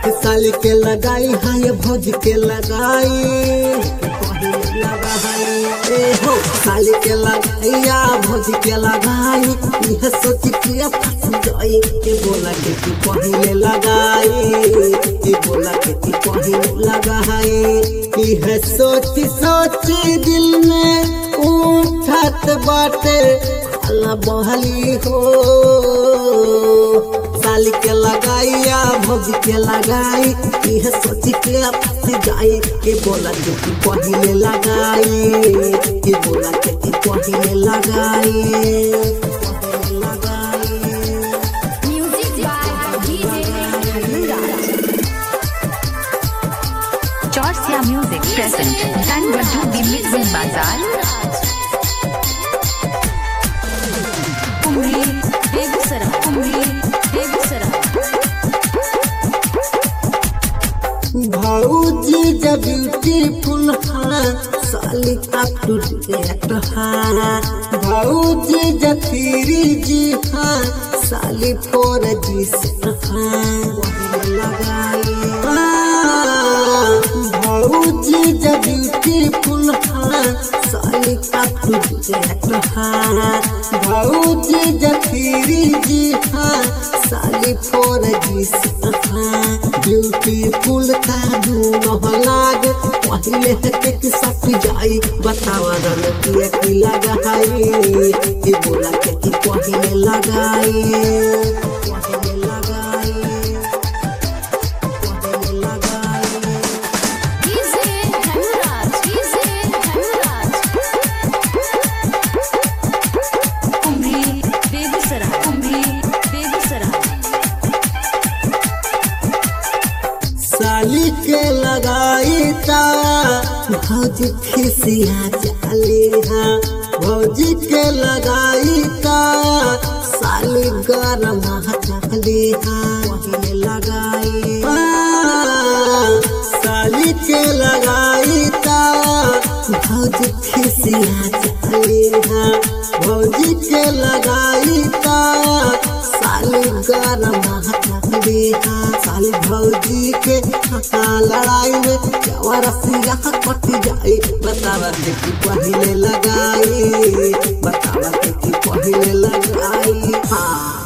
साली के लगाई हाय भोज के लगाई पहिले लगाई ए हो साली के लगाइया भोज के लगाई यह सोच के फंस जाई के बोला के तू पहिले लगाई के बोला के तू पहिले लगाई यह सोच सोच दिल में उठत बाटे खाला बहली हो साली के लगाइया भोज के लगाई यह सोच के फंस जाई के बोला के तू पहिले लगाई के बोला के तू पहिले लगाई पहिले लगाई Music by DJ Harundas. Chorsia Music present Tanwadu the Mixing Bazaar. Umri, Begusara, Umri, Begusara. भौजी जब ब्यूटीफुल हाँ साली अप टू डेट हाँ भौजी जब थ्री जी हाँ साली फोर जी सेट हाँ वही लगाई हाँ, भौजी जब ब्यूटीफुल हाँ साली अप टू डेट हाँ भौजी जब थ्री जी हाँ साली फोर जी सेट हाँ ब्यूटीफुल का दूनो लाग पहले हटे के सब जाई बतावा रन के की लगाई के बोला के की पहले लगाई पहले लगाई पहले लगाई DJ Harundas, DJ Harundas. Umri, Begusara, Umri, Begusara. साली के लगाई ता भौजी खिसिया जाली हाँ भौजी के लगाई ता साली गरम जाली हाँ पहले लगाई हाँ, साली के लगाई ता भौजी खिसिया जाली हाँ भौजी के लगाई ता साली गरम जाली हाँ साली भौजी के हाँ, लड़ाई में चवर सिया कट जाई बतावा के की पहले लगाई बतावा के की पहले लगाई हाँ